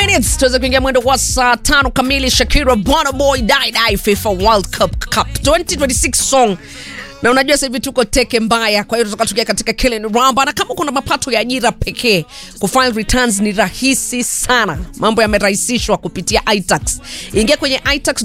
minutes tuweze kuingia mwendo wa saa tano kamili. Shakira Burna Boy Die Die FIFA World Cup Cup 2026 song na unajua sasa hivi tuko teke mbaya, kwa hiyo tutatoka tukia katika Kellen Ramba, na kama kuna mapato ya ajira pekee, kufile returns ni rahisi sana. Mambo yamerahisishwa kupitia iTax. Ingia kwenye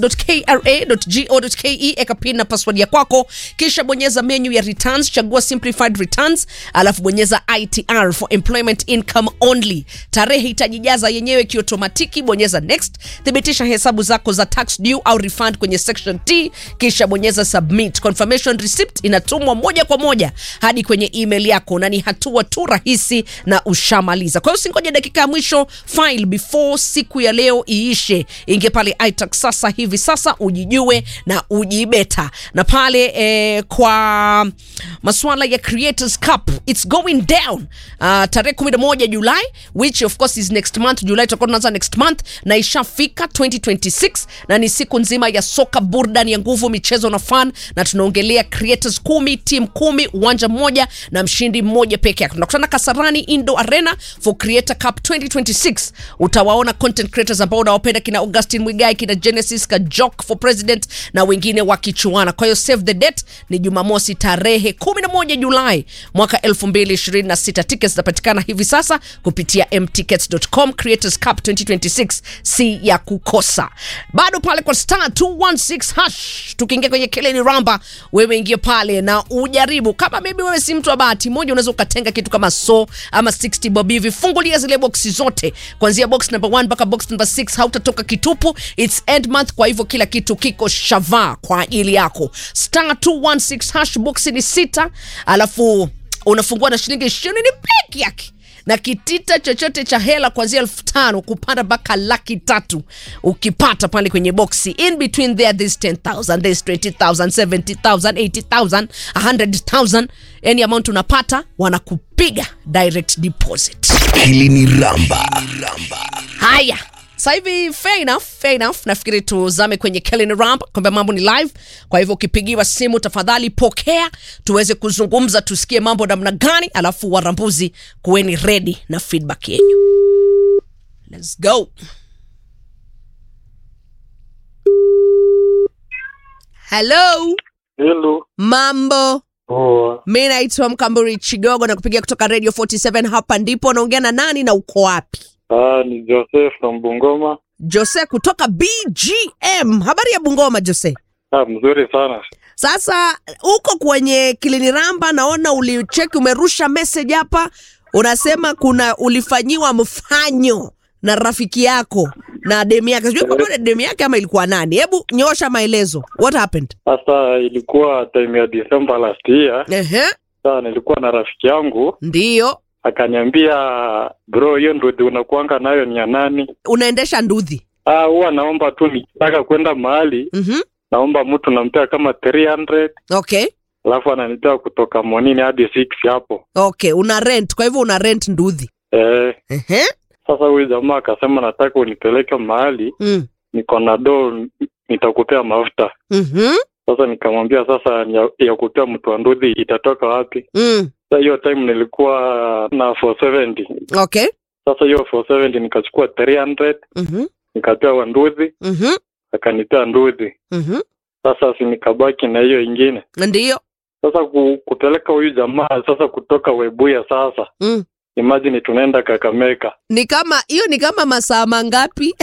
itax.kra.go.ke, eka pin na password ya kwako, kisha bonyeza menu ya returns, chagua simplified returns, alafu bonyeza ITR for employment income only. Tarehe itajijaza yenyewe kiotomatiki, bonyeza next, thibitisha hesabu zako za tax due au refund kwenye section T, kisha bonyeza submit. Confirmation receipt inatumwa moja kwa moja hadi kwenye email yako, na ni hatua tu rahisi na ushamaliza. Kwa hiyo usingoje dakika ya mwisho, file before siku ya leo iishe. Ingia pale iTax sasa hivi sasa, ujijue na ujibeta. Na pale eh, kwa masuala ya Creators Cup it's going down uh, tarehe 11 Julai which of course is next month. Julai tutakuwa tunaanza next month na ishafika 2026 na ni siku nzima ya soka, burudani ya nguvu, michezo na fun, na tunaongelea creators kumi, team kumi, uwanja mmoja na mshindi mmoja peke yake. Tunakutana Kasarani Indo Arena for Creator Cup 2026. Utawaona content creators ambao unawapenda kina Augustin Mwigai, kina Genesis Kajok for President na wengine wakichuana. Kwa hiyo save the date ni Jumamosi tarehe 11 Julai mwaka 2026. Tickets zinapatikana hivi sasa kupitia mtickets.com. Creators Cup 2026 si ya kukosa. Bado pale kwa star 216 hash, tukiingia kwenye keleni ramba, wewe ingia pale na ujaribu. Kama maybe wewe si mtu wa bahati moja, unaweza ukatenga kitu kama so ama 60 bob hivi. Fungulia zile boxi zote kuanzia box number 1 mpaka box number 6, hautatoka kitupu. It's end month, kwa hivyo kila kitu kiko shavaa kwa ajili yako. Star 216 hash, boxi ni sita, alafu unafungua na shilingi ishirini peke yake na kitita chochote cha hela kuanzia elfu tano kupanda mpaka laki tatu ukipata pale kwenye boksi. In between there there's 10,000, there's 20,000, 70,000, 80,000, 100,000. Any amount unapata wanakupiga direct deposit. Hili ni Ramba. Haya, sasa hivi fair enough, fair enough. Nafikiri tuzame kwenye Kellen Ramp kwamba mambo ni live. Kwa hivyo ukipigiwa simu, tafadhali pokea tuweze kuzungumza, tusikie mambo namna gani, alafu warambuzi kuweni ready na feedback yenyu. Let's go. Hello, Hello. mambo. Poa. Mi naitwa Mkamburi Chigogo na kupigia kutoka Radio 47 hapa ndipo. Naongea na nani na uko wapi? Ah, ni Joseph from Bungoma. Jose kutoka BGM. Habari ya Bungoma, Jose? Ah, mzuri sana. Sasa uko kwenye Kiliniramba, naona ulicheki, umerusha message hapa, unasema kuna ulifanyiwa mfanyo na rafiki yako na demu yake, sijui kama ni demu yake ama ilikuwa nani. Hebu nyosha maelezo, what happened? Sasa ilikuwa time ya December last year. Ehe, Sasa nilikuwa na rafiki yangu ndiyo akaniambia, bro, hiyo ndudi unakuanga nayo ni ya nani? unaendesha ndudhi. Ah, huwa naomba tu nikitaka kwenda mahali Mhm, naomba mtu nampea kama 300 okay alafu ananipea kutoka monini hadi 6 hapo. okay, una rent, kwa hivyo una rent ndudhi. Eh, Ehe, sasa huyu jamaa akasema nataka unipeleke mahali mm, niko na do nitakupea mafuta. mhm, Sasa nikamwambia sasa ya, ya kupea mtu wa ndudhi itatoka wapi? mm, Sasa hiyo time nilikuwa na 470. okay, Sasa hiyo 470 nikachukua 300 mhm, nikapea wa ndudhi, mhm, akanipea ndudhi. mhm, Sasa si nikabaki na hiyo ingine. ndiyo, Sasa ku, kupeleka huyu jamaa sasa kutoka Webuya sasa. mm. Imagine tunaenda Kakamega. ni kama hiyo ni kama masaa mangapi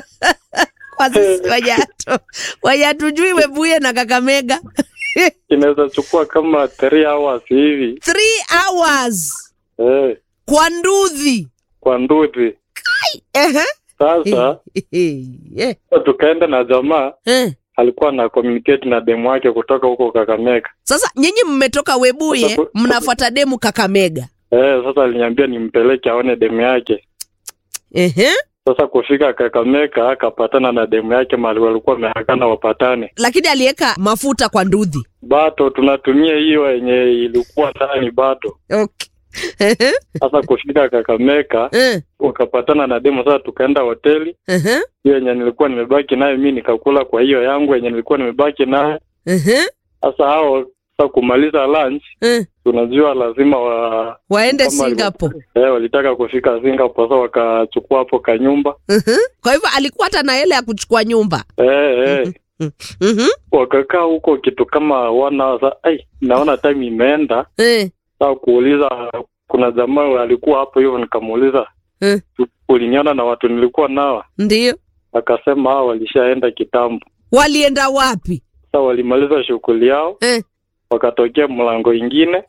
kwa sisi wajatu wajatujui webuye na kakamega Inaweza chukua kama 3 hours hivi. three hours Eh, kwa ndudhi kwa ndudhi. Ehe. Sasa Eh, tukaenda na jamaa eh. alikuwa na communicate na demu wake kutoka huko Kakamega. sasa nyinyi mmetoka webuye Sasa- mnafuata demu kakamega Eh, sasa aliniambia nimpeleke aone demu yake. Ehe. Sasa kufika Kakamega akapatana na demu yake mahali walikuwa wameagana wapatane. lakini aliweka mafuta kwa ndudhi Bato tunatumia hiyo yenye ilikuwa ndani bato. okay. Ehe. Sasa kufika Kakamega Eh, ukapatana na demu, sasa tukaenda hoteli ehe, hiyo yenye nilikuwa nimebaki nayo, mi nikakula kwa hiyo yangu yenye nilikuwa nimebaki nayo. ehe. Sasa hao Sasa kumaliza lunch, eh, tunajua lazima wa waende kama walikuwa- Singapore. eh, walitaka kufika Singapore, sasa wakachukua hapo kanyumba Mhm. Kwa hivyo alikuwa hata na hela ya kuchukua nyumba. eh, eh. Mhm. wakakaa huko kitu kama one hour. Sa, ai, naona time imeenda. Eh, Sasa kuuliza, kuna jamaa alikuwa hapo hivyo, nikamuuliza eh, uliniona na watu nilikuwa nao? ndio. Akasema hao walishaenda kitambo. Walienda wapi? Sasa walimaliza shughuli yao, Eh. wakatokea mlango ingine.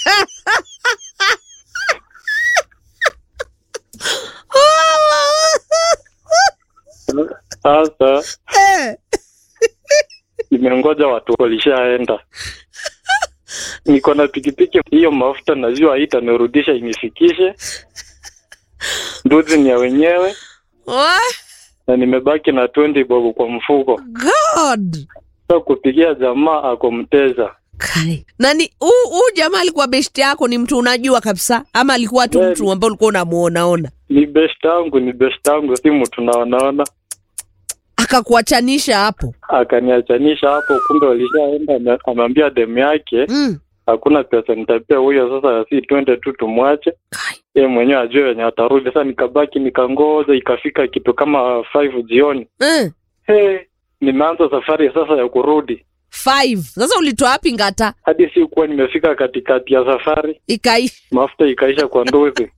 Sasa Eh. imengoja watu walishaenda. Niko na pikipiki hiyo, mafuta najua haitanirudisha inifikishe. Nduzi ni ya wenyewe What? na nimebaki na 20 bob kwa mfuko. God. Sasa kupigia jamaa ako mteja. Kai. Nani huu huu jamaa alikuwa best yako ni mtu unajua kabisa ama alikuwa tu Eh, mtu ambaye ulikuwa unamuonaona Ni best yangu, ni best yangu, si mtu naonaona. akakuachanisha hapo? Akaniachanisha hapo, kumbe walishaenda. ame- Ameambia demu yake Mm. hakuna pesa nitapea huyo, sasa si twende tu tumwache Kai. yeye mwenyewe ajue wenye atarudi. Sasa nikabaki nikangoja, ikafika kitu kama 5 jioni. Eh. Hey, nimeanza safari sasa ya kurudi, Five. Sasa ulitoa wapi ngata? hadi si kuwa nimefika katikati ya safari, Ikaishi mafuta ikaisha kwa nduzi.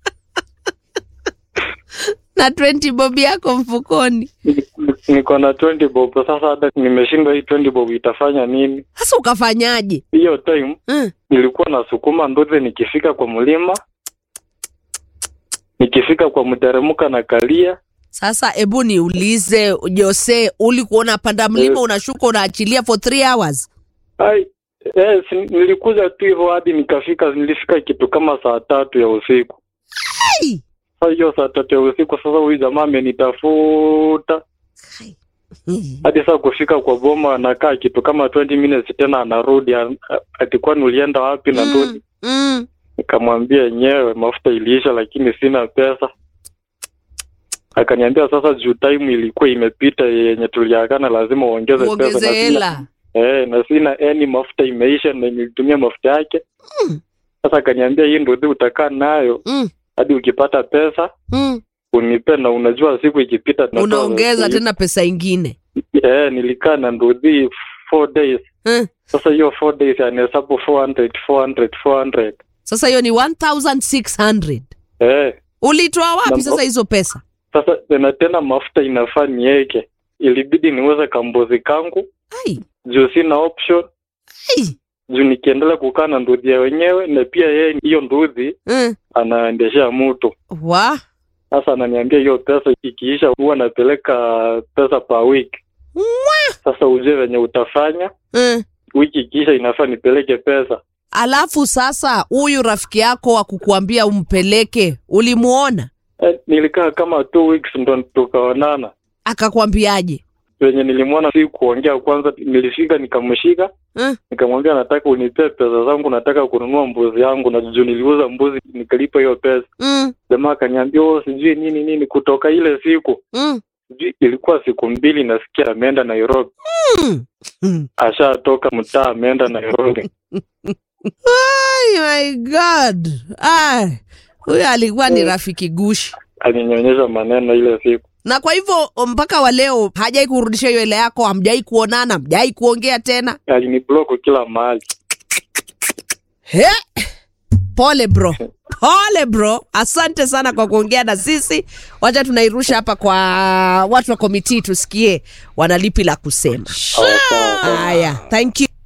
na 20 bob yako mfukoni. Niko na 20 bob sasa, hata nimeshindwa hii 20 bob itafanya nini? Sasa ukafanyaje? Hiyo time Mm. nilikuwa nasukuma nduzi, nikifika kwa mlima, nikifika kwa mteremka na kalia Sasa ebu niulize Jose, ulikuwa unapanda mlima Eh. unashuka unaachilia for 3 hours? Ai, eh, si- nilikuja tu hivyo hadi nikafika, nilifika kitu kama saa tatu ya usiku. Ai. Sasa hiyo saa tatu ya usiku, sasa huyu jamaa amenitafuta Kai. hadi saa kufika kwa boma, anakaa kitu kama 20 minutes tena anarudi, an- ati kwani ulienda wapi? na Mm. ndudi Mm. Nikamwambia yenyewe mafuta iliisha, lakini sina pesa. Akaniambia sasa, juu time ilikuwa imepita yenye tuliagana, lazima uongeze pesa Uongeze na sina- hela. Eh, na sina yani mafuta imeisha na nilitumia mafuta yake. Mm. Sasa akaniambia hii ndio utakaa nayo Mm. hadi ukipata pesa Mm. unipe, na unajua siku ikipita natoa- Unaongeza tena pesa ingine. Eh, nilikaa na ndudhi four days. Eh. Sasa hiyo four days anahesabu 400 400 400. Sasa hiyo ni 1600. Eh, Ulitoa wapi Na- sasa hizo pesa? sasa tena tena mafuta inafaa niweke, ilibidi niuze kambuzi kangu Ai. juu sina option, Ai. juu nikiendelea kukaa na ndudhi ya wenyewe, na pia yeye hiyo ndudhi Mm. anaendeshea mtu Wa. Sasa ananiambia hiyo pesa ikiisha, huwa napeleka pesa per week. Sasa ujue venye utafanya, Mm. wiki ikiisha inafaa nipeleke pesa. Alafu sasa huyu rafiki yako wa kukuambia umpeleke, ulimuona? Eh, nilikaa kama two weeks ndo tukaonana. Akakwambiaje? Venye nilimwona si kuongea, kwanza nilifika nikamshika, Mm. nikamwambia nataka unipee pesa zangu, nataka kununua mbuzi yangu, na juu niliuza mbuzi nikalipa hiyo pesa. Mm. Jamaa akaniambia oh, sijui nini nini. Kutoka ile siku Mm. sijui ilikuwa siku mbili, nasikia ameenda Nairobi, Mm. Mm. ashatoka mtaa ameenda Nairobi. Ay, my God. Ay. Huyu alikuwa ni rafiki gushi. Alinionyesha maneno ile siku. Na kwa hivyo mpaka wa leo hajai kurudisha hiyo hela yako, hamjai kuonana, hamjai kuongea tena. aliniblock kila mahali. He? Pole bro, pole bro, asante sana kwa kuongea na sisi. Wacha tunairusha hapa kwa watu wa komiti tusikie wanalipi la kusema. Sawa, sawa, sawa. Haya, thank you.